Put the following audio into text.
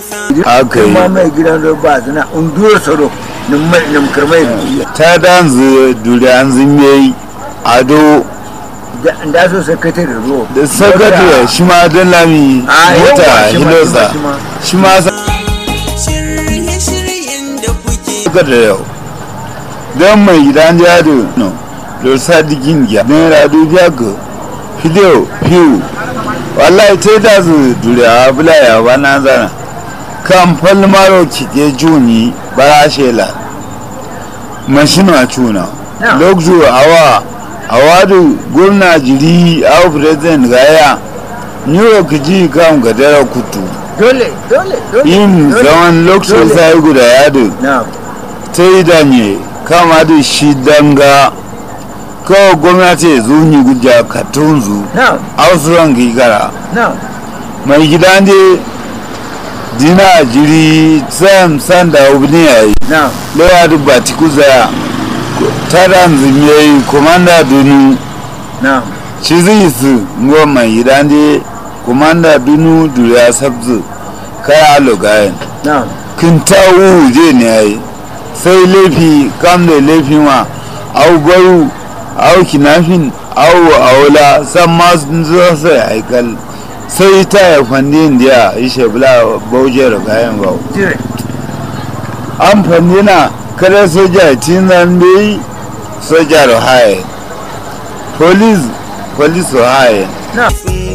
aka yi kuma mai gidan da ba zina unduwar soro nim kirmai ta danzu duriyan zimiyai ado da so sakatare ruwa da sakatare shi ma don lami a mota yawa shi ma hilosa shi ma shi ma shirye-shiryen da kuke sakatare yau don mai gidan jado no da sadikin ya don radu biyago fideo fiu wallahi ta da su duriya bula ya ba na zana kan falmaro kike juni bara shela mashina cuna Na. lokacin awa awadu gwamna jiri awa president gaya new york ji kan gadara kutu dole dole dole yin dole, zaman lokacin dole. sai guda yadu na ta yi danye kama da shi danga kawai gwamnati ya zuni guja katunzu na ausuran gigara na mai gidan da dina jiri sam sanda obini ya yi na lewa da batiku zaya taran zimiyayi komanda dunu na shi zai su ngo mai gidan da komanda dunu duriya sabzu kaya alogayen na kintawu je ne ya yi sai laifi kam da laifin wa au gwaru au kinafin au aula san ma sun zo sai haikal sai ta ya fandi indiya ishe bula bauje da kayan bau dire an fandi na kada soja tin zan bai soja da haye police police da haye na sun